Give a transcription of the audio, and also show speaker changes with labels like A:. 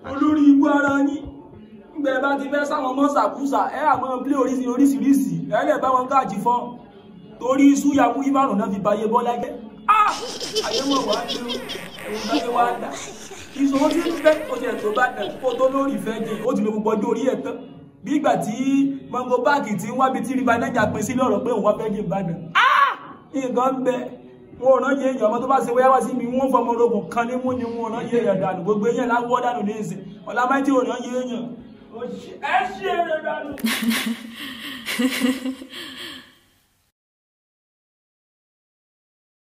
A: olórí ibú ara yín gbẹ bá ti fẹ́ sáwọn ọmọ sàkúsà ẹ àmọ́ plé oríṣi oríṣiríṣi ẹ lè bá wọn káàjì fọ́ torí súyàmú ìbàrùn náà fi bayé bọ́lá jẹ́ ayé mọ̀ wá ní ẹ̀wọ̀n báyé wá dà ìṣòro tí ń fẹ́ kó tiẹ̀ tó bá dà kó tó lórí ìfẹ́ jẹ ó ti lo gbogbo ọjọ́ orí ẹ̀ tán bí ìgbà tí mango báàgì ti ń wábi tí river niger pín sí lọ́rọ̀ pé òun wá fẹ́ jẹ ìbàdàn nǹkan ń bẹ wọn ò rán yé èèyàn ọmọ tó bá ṣe wáyá wá sí mi wọn fọmọ ológun kan ní mú ni wọn ò rán yé èèyàn dànù gbogbo èèyàn láwọ dànù ní ìsìn ọlámáìtì ò rán yé èèyàn ẹ ṣe é rẹ dànù.